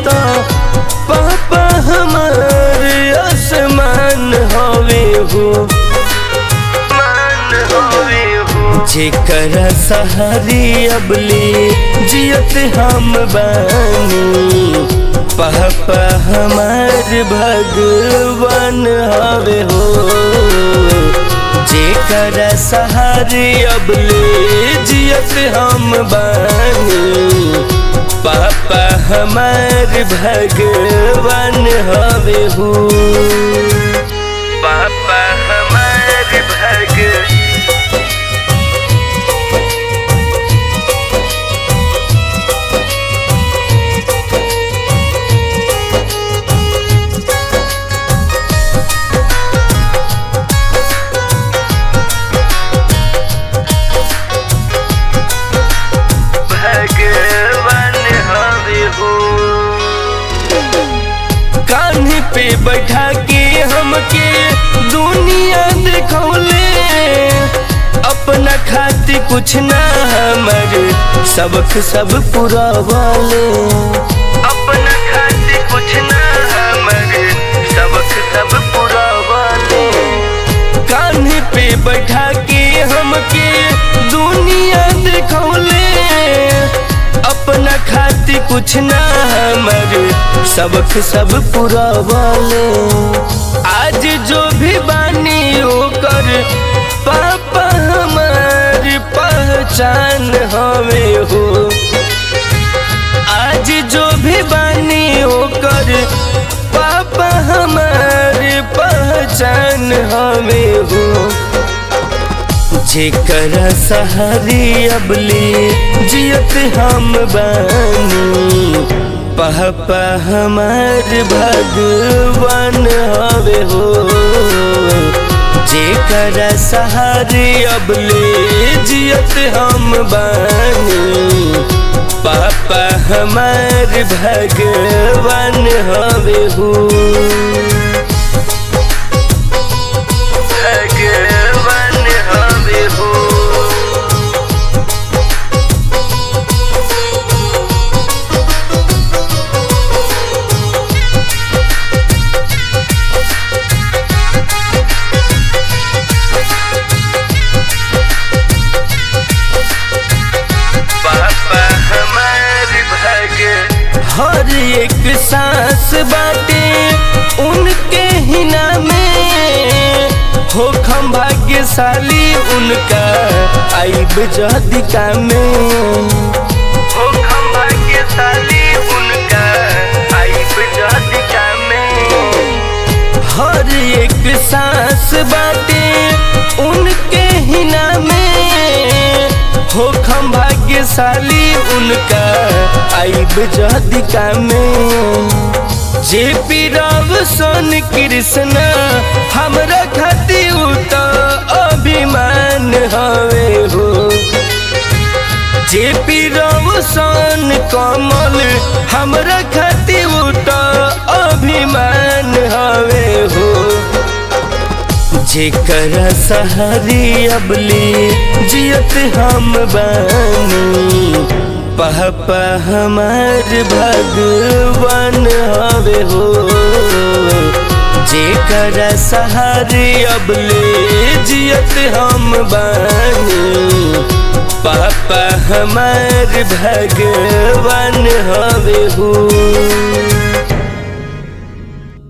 तो पापा हमार आसमान हवे हो मान हवे हो जेकर सहारी अबले जियत हम बानी पापा हमार भगवान हवे हो जेकर सहारे अबले जियत हम बानी पापा हमार भगवान हवे हो पापा हमार भग भगवान हवे हो कान्हे पे बैठा के हमके दुनिया देखौले अपना खातिर कुछ ना हमर सबक सब पूरा वाले अपना खातिर कुछ ना हमर सबक सब पूरा वाले कान्हे पे बैठा के हमके दुनिया देखौले अपना खातिर कुछ ना हमर सबक सब पूरा वाले आज जो भी बानी ओकर पापा हमार पहचान हमें हो आज जो भी बानी ओकर पापा हमार पहचान हमें हो जेकर सहारी अबली जियत हम बानी पापा हमार भगवान हवे हो जेकर सहारी अबले जियत हम बानी पापा हमार भगवान हवे हो भगवान हवे हो पापा हमार भग हर एक सांस बाटे उनके हिना में हो खम भाग्यशाली उनका आइब जदिका में हो खम भाग्यशाली उनका आइब जदिका में हर एक सांस बाटे उनके हिना में हो खम भाग्यशाली उनका आइब जदिका में जे पी राव सोन कृष्ण हमरा खातिर उ तो अभिमान हवे हो जे पी राव सोन कमल हमरा खातिर उ तो अभिमान हवे हो जेकर सहारी अबली जियत हम बानी पापा हमार भगवान हवे हो जेकर सहारे अबले जियत हम बानी पापा हमार भगवान हवे हो